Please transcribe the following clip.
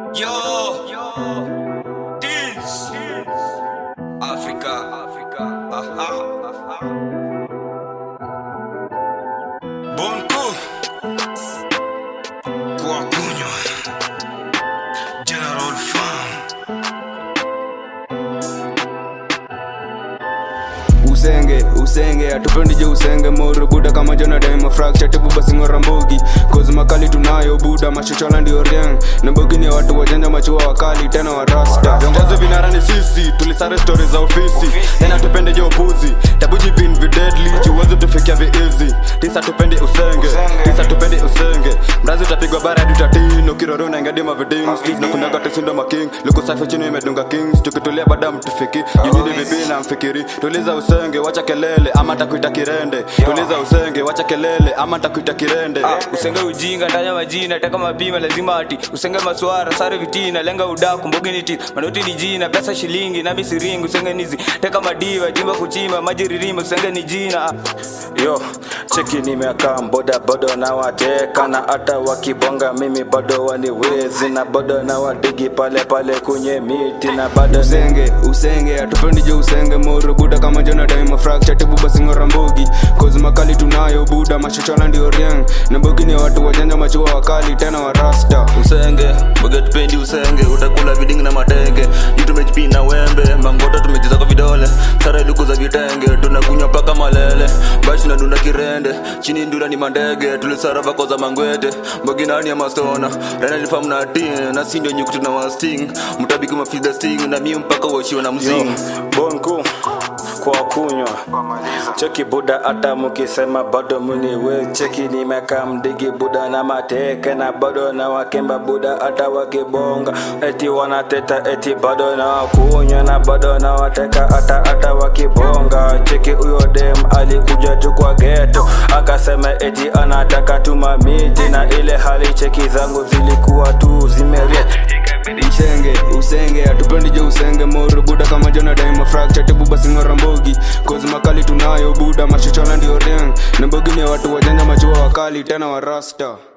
Yo, this Africa, Africa, aha, aha. Bonko kwa kunywa General Farm usenge usenge atupendi je usenge moro buda kama jona daima fracture tibu basi ngora mbogi kozi makali tunayo buda machochola ndio riang na mbogi ni watu wajanja machua wakali tena wa rasta viongozi vinara ni sisi tulisare stori za ofisi tena tupende je upuzi tabujipin videdli juwezi tufikia viizi tisa tupende usenge tisa tupende usenge mrazi utapigwa bara hadi utatino kiroro unaingadima vidings na kunaga tusindo making luku safi chini imedunga kings tukitulia baada mtufiki junini vipi na mfikiri tuliza usenge wacha kelele ama takuita kirende tuliza usenge wacha kelele ama takuita kirende usenge ujinga ndanya majina taka mapima lazima ati usenge maswara sare vitina lenga udaku mbogi niti manoti ni jina pesa shilingi nami siringi usenge nizi teka madiva jimba kuchima maji ririma usenge ni jina yo cheki nimekaa boda bodo na wateka na hata wakibonga mimi bado waniwezi na bado na wadigi pale pale kwenye miti na bado usenge usenge atupendi je usenge moro buda kama jona daima fracture tibu basi ngora mbogi kozi makali tunayo buda machochola ndio riang na mbogi ni watu wajanja machua wakali tena wa rasta usenge boga tupendi usenge utakula vidingi na matenge juu tumejipina wembe mangoto tumejiza kwa vidole sare luku za vitenge tunakunywa paka malele bashi tunadunda kirende chini ndula ni mandege tulisara vako za mangwete mbogi nani ya mastona rana lifamu na tin na si ndio nyukutu na wasting mtabiki mafida sting na mi mpaka uachiwe na mzing bonku kwa kunywa cheki buda hata mukisema bado muniwe cheki nimekaa mdigi buda na mateke na bado na wakemba buda hata wakibonga eti wanateta eti bado na wakunywa na bado na wateka hata hata wakibonga cheki huyo dem alikuja tu kwa geto akasema eti anataka tuma miti na ile hali cheki zangu zilikuwa tu zimeria usenge usenge atupendi je usenge moro buda kama jona daima fracture tibu basi ngora mbogi kozi makali tunayo buda machochola ndio riang na mbogi ni watu wajanja machua wakali tena wa rasta